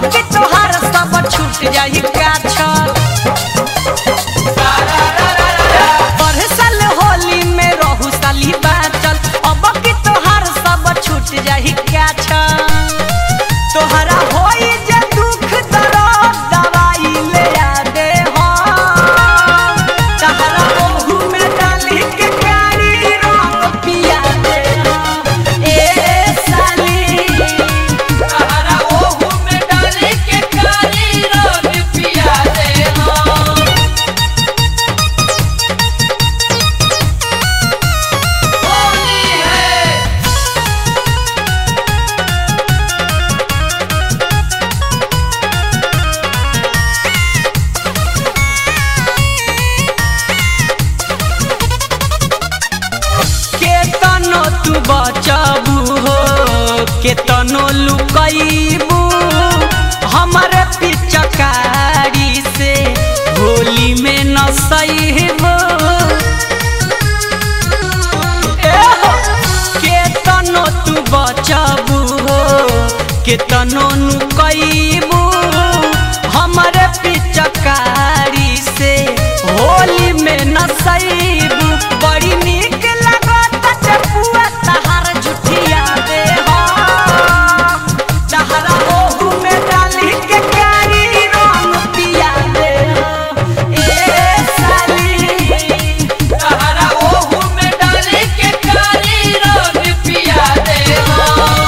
के तोहार सब छूट जाई काछर बरसल होली में रहू साली बाचल अब के तोहार सब छूट जाई काछर तोहरा होई जे दुख दर्द दवाई ले आ दे हो तहरा ओहू में डाली के प्यारी रंग पिया दे हो ए साली तहरा ओहू में डाली के कारी रंग पिया दे हो होली है केतनो तू बचबू हो केतनो लुकैबू हमरे पिचकारी से होली में न सहीबू केतनो तू बचबू हो केतनो नुकैबू हमरे पिचकारी से होली में न सहीबू बड़ी नीक लागत चपुआ तहार जुठिया दे हो तहरा ओहू में डाली के कारी रंग पिया दे हो ए साली तहरा ओहू में डाली के कारी रंग पिया दे हो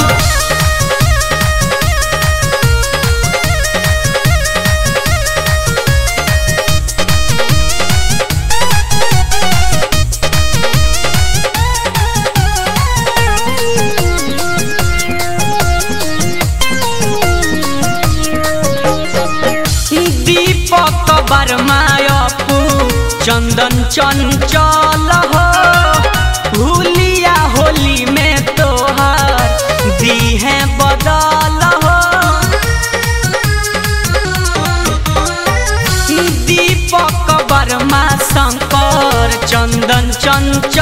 दीपक बरमायपू चंदन चंचल हो भूलिया होली में तोहर दी है बदल हो दीपक वर्मा शंकर चंदन चंचल